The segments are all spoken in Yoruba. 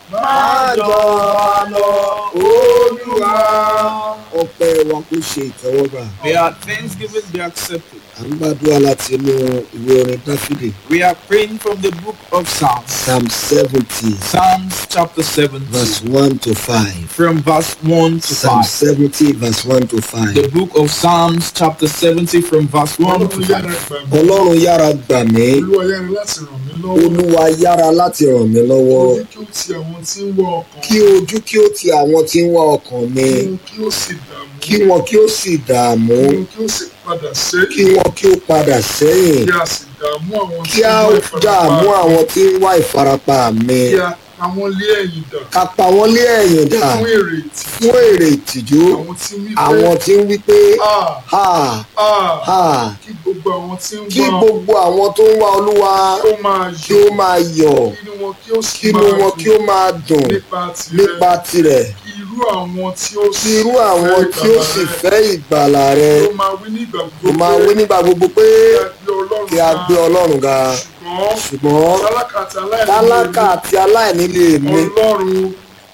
máa jọba lọ olúwa. ọpẹ́ wa kò ṣe ìtẹ́wọ́gbà. May our thanksgiving be accepted. à ń gbàdúrà láti inú ìwé orin dáfídì We are praying from the book of Psalms, psalm seventy Psalms chapter 7, verse one to five. from verse 1 to psalm 5. seventy verse one to five. The book of Psalms chapter 70 from verse 1 to Ọlọ́run yára 5. gbà mí. ọlọ́run yára gbà mí Olúwa yára láti ràn mí lọ́wọ́. olúwa yára láti ràn mí lọ́wọ́ Ojú kí ó ti àwọn tí ń wọ ọkàn. kí ojú kí ó ti àwọn tí ń wá ọkàn mi Kí wọn kí ó sì dààmú. kí wọn kí ó sì dààmú Kí wọn kí ó sì padà sẹ́yìn. kí wọn kí ó padà sẹ́yìn Kí a sì dààmú àwọn tí kí a ń wá ìfarapa. dààmú àwọn tí ń wá ìfarapa mi Kí a pa wọ́n lé ẹ̀yìn dà. ká pa wọ́n lé ẹ̀yìn dà Fún èrè ìtì. fún èrè ìtìjú Àwọn tí wí pé. àwọn tí ń wí pé Ah! ha Ah! ha Kí gbogbo àwọn tí ń kí wá gbogbo àwọn tó ń wá olúwa kí ó máa kí yọ̀. ó máa yọ̀ Kí inú wọn kí ó sì kí inú máa wọn kí ó dùn máa dùn nípa tirẹ̀. nípa tirẹ̀ Kí irú àwọn tí ó kí irú àwọn tí ó sì fẹ́ ìgbàlà rẹ Ó máa wí ní ìgbà ó gbogbo máa wí nígbà gbogbo pé kí a gbé Ọlọ́run kí a gbé ọlọ́run ga ṣùgbọ́n ṣùgbọ́n tálákà àti aláìní tálákà àti aláìní lè mi Ọlọ́run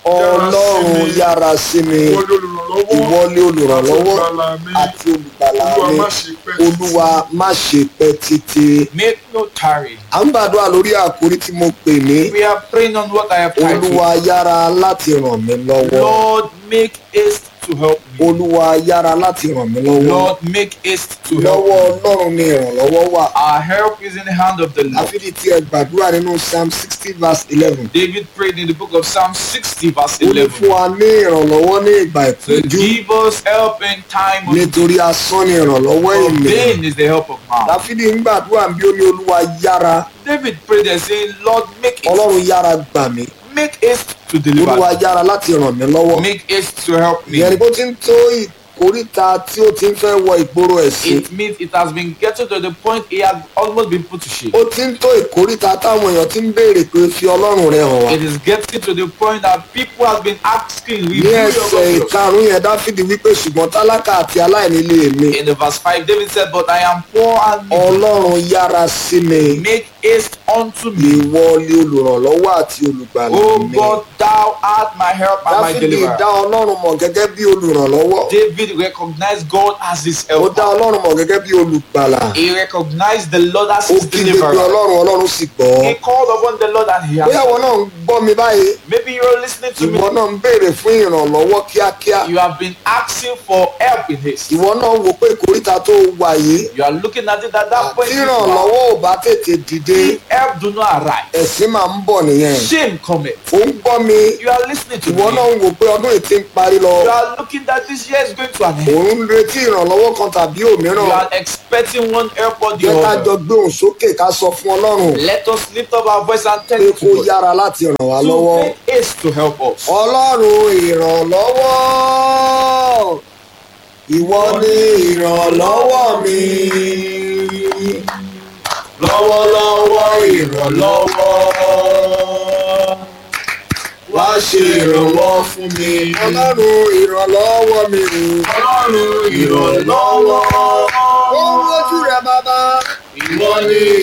ọlọ́run yára sí mi ìwọlé olùrànlọ́wọ́ ìwọlé olùrànlọ́wọ́ àti ìgbàlà mi àti olùgbàlà Olúwa mi má ṣe pẹ́ olúwa má ṣe pẹ́ títí. Make no tarry. à ń gbàdúrà lórí àkórí tí mo pè ní We are praying on what I have titled. olúwa yára láti ràn mí lọ́wọ́ Lord, make haste to help me. olúwa yára láti ràn mí lọ́wọ́ Lord, make haste to help lọ́wọ́ me. ọlọ́run ni ìrànlọ́wọ́ wà Our help is in the hand of the Lord. àfídì tí ẹ gbàdúrà nínú psalm sixty verse eleven David prayed in the book of Psalm 60, verse ó ní 11. fún wa ní ìrànlọ́wọ́ ní ìgbà So ìpọ́njú give us help in time of nítorí asán ni ìrànlọ́wọ́ for ènìyàn vain is the help of man. dáfídì ń gbàdúrà bí ó ní olúwa yára David prayed and saying, Lord, make haste, ọlọ́run yára gbà mí make haste to deliver olúwa me. yára láti ràn mí lọ́wọ́ Make haste to help me. ìyẹn ni bó ti ń tó ìkóríta tí ó ti ń fẹ́ wọ ìgboro ẹ̀sìn It means it has been getting to the point he has almost been put to shame. ó ti ń tó ìkóríta táwọn èèyàn ti ń béèrè pé fi ọlọ́run rẹ hàn wá It is getting to the point that people have been asking, ní reveal your ẹsẹ̀ God to us. ìkarùn yẹn dáfídì wípé ṣùgbọ́n tálákà àti aláìní lè mi In the verse 5, David said, But I am poor and needy. ọlọ́run yára sí mi Make haste unto me. ìwọ ni olùrànlọ́wọ́ àti olùgbàlà O mi God, thou art my help and my dáfídì deliverer. dá ọlọ́run mọ̀ gẹ́gẹ́ bí olùrànlọ́wọ́ David recognized God as his ó dá helper. ọlọ́run mọ̀ gẹ́gẹ́ bí olùgbàlà He recognized the Lord as ó his kígbe pé deliverer. ọlọ́run ọlọ́run sì gbọ́ He called upon the Lord and he bóyá ìwọ answered. náà ń gbọ́ mi báyìí Maybe you're listening to ìwọ me. náà ń béèrè fún ìrànlọ́wọ́ kíákíá You have been asking for help in haste. ìwọ náà wò pé ìkóríta tó wà yìí You are looking at it at that point. tí you are- ìrànlọ́wọ́ ò bá tètè dìde If help do not arrive, ẹ̀sìn máa ń bọ̀ nìyẹn shame cometh. ó ń gbọ́ mi You are listening to ìwọ me. náà ń wò pé ọdún yìí ti ń parí lọ You are looking that this year is going to an end. òun ń retí ìrànlọ́wọ́ kan tàbí òmíràn You are expecting one help or the jẹ́ ká jọ other. gbé òun sókè ká sọ fún ọlọ́run Let us lift up our voice and tell pé him kó to God yára láti ràn wá to lọ́wọ́ make haste to help us. ọlọ́run ìrànlọ́wọ́ ìwọ ni ìrànlọ́wọ́ mi lọ́wọ́lọ́wọ́ ìrànlọ́wọ́ wá ṣe ìrànwọ́ fún mi ọlọ́run ìrànlọ́wọ́ mi Ọlọ́run ìrànlọ́wọ́ ó ń wojú rẹ bàbá ìwọ ni